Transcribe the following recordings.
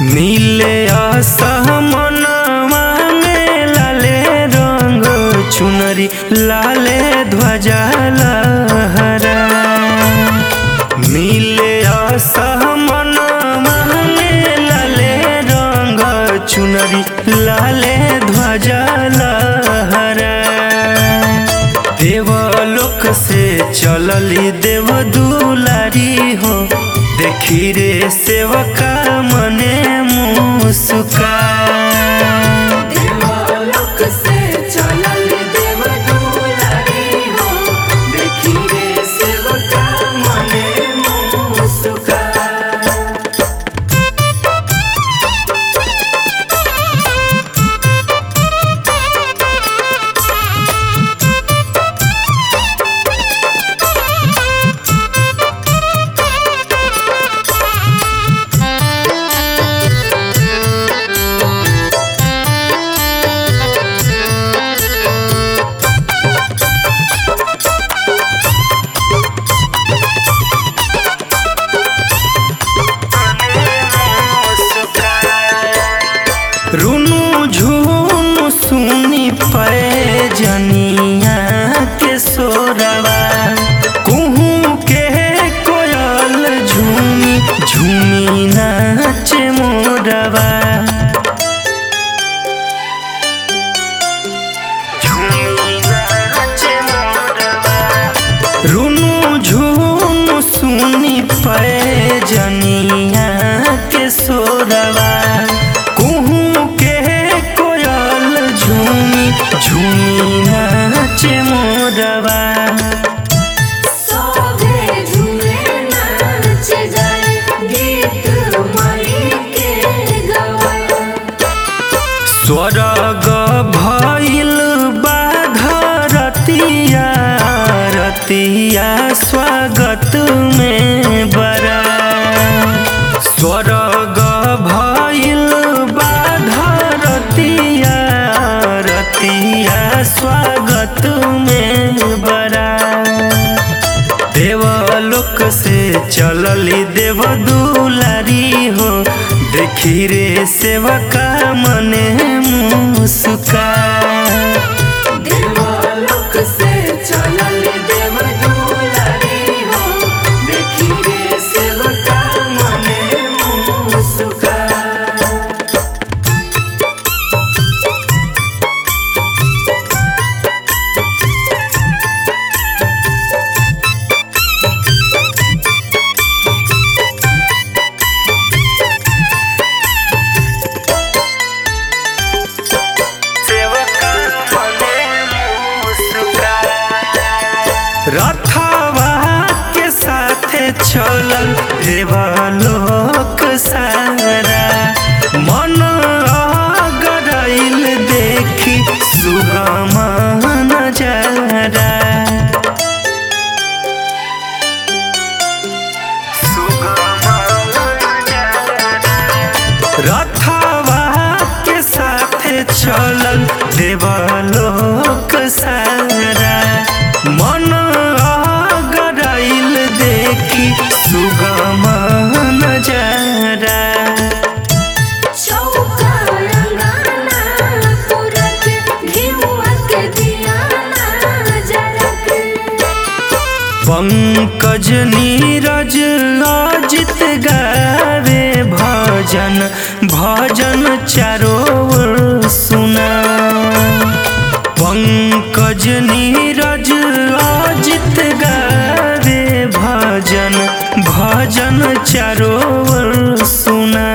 नीले असमनवा में लाले रंग चुनरी लाले ध्वजा लहरा नीले असमनवा में लाले रंग चुनरी लाले ध्वजा लहरा देवलोक से चलली देव दुलारी हो देखी रे सेवका मने मुस्का देवलोक से चलल देव दुलारी हो देखी रे सेवका मने मुस्का रुनु झुनु सुनी पे जनिया के सोरवा कुहू के कोयल झूमी झूमी नाचे मोरवा झूमी नाचे मोरवा रुनु झुनु सुनी पे जनिया के सोरवा कुहू के कोयल झूमी झूमी नाचे मोरवा सोभे झूमे नाच जाए गीत मई के गवाए स्वर्ग भइल बाधरतिया रतिया स्वागत में बरा स्वर्ग भइल बाधरतिया रतिया स्वागत में बरा देवलोक से चलली देव दुलारी हो देखी रे सेवका मने मुस्का देवलोक से चलल देव दुलारी हो देखी रे सेवका मने मुस्का रथवा के साथे चलल देवलोक सारा मन गरैल देखी सुगम नजारा रथवा के साथे चलल देवलोक सारा मन गरैल देखी सुगम नजारा चौका रंगाना पुरक घिउआ के दियाना जरक पंकज नीरज अजित गावे भजन भजन चारो ओर सुना पंकज नीरज अजित गावे भजन भजन चारो ओर सुना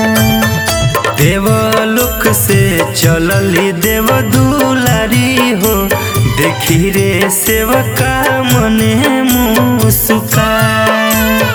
देवलोक से चलली देव दुलारी हो देखी रे सेवका मने मुस्का